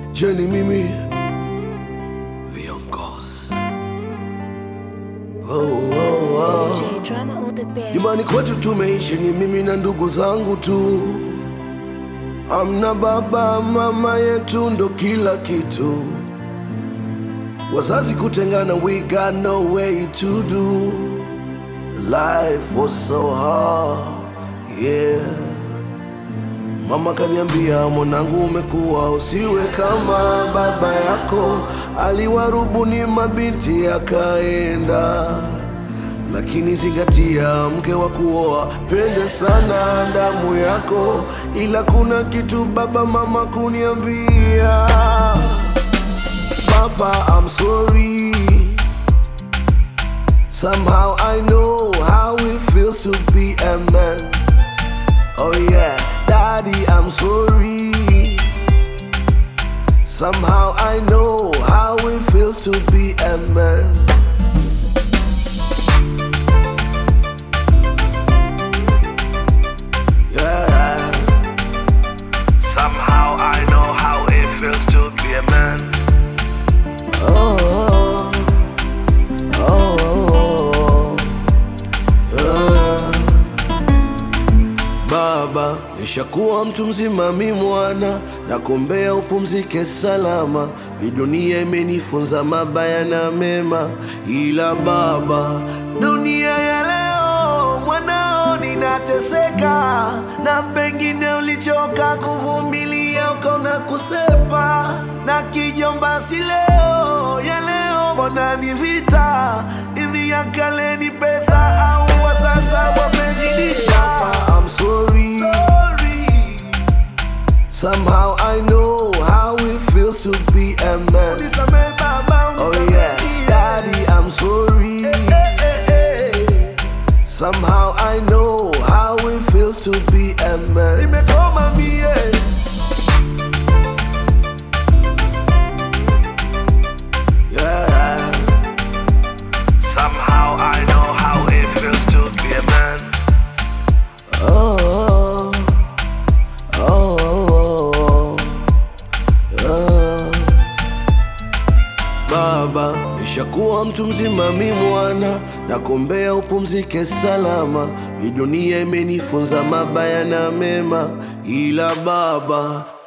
Je, ni mimi viongozi oh, oh, oh. J drama on the bed. Nyumbani kwetu tumeishi ni mimi na ndugu zangu tu, amna baba mama yetu ndo kila kitu. Wazazi kutengana, we got no way to do. Life was so hard, yeah. Mama kaniambia, mwanangu, umekuwa usiwe kama baba yako, aliwarubuni mabinti akaenda lakini zingatia, mke wa kuoa pende sana damu yako, ila kuna kitu baba mama kuniambia, Papa, I'm sorry. Somehow I know how it feels to be a man. Oh yeah, Daddy, I'm sorry. Somehow I know how it feels to be a man. Yeah. Somehow I know how it feels to be a man. Oh, oh, oh, yeah. Baba, nishakuwa mtu mzima, mi mwana, nakuombea upumzike salama. Hii dunia imenifunza mabaya na mema, ila baba, dunia ya leo mwanao ninateseka, na pengine ulichoka kuvumilia ukaona kusepa, na kijomba si leo ya leo, mbona ni vita hivi ya kale ni pesa au wa sasa wamezidisha? I'm sorry. Somehow I know how it feels to be a man. Oh yeah, Daddy, I'm sorry. Somehow I know how it feels to be a man. Nimekoma mie. Yeah. Somehow I know how it feels to be a man. Oh, oh, oh, oh, yeah. Baba, nishakuwa mtu mzima, mi mwana, nakuombea upumzike salama. Hii dunia imenifunza mabaya na mema, ila baba,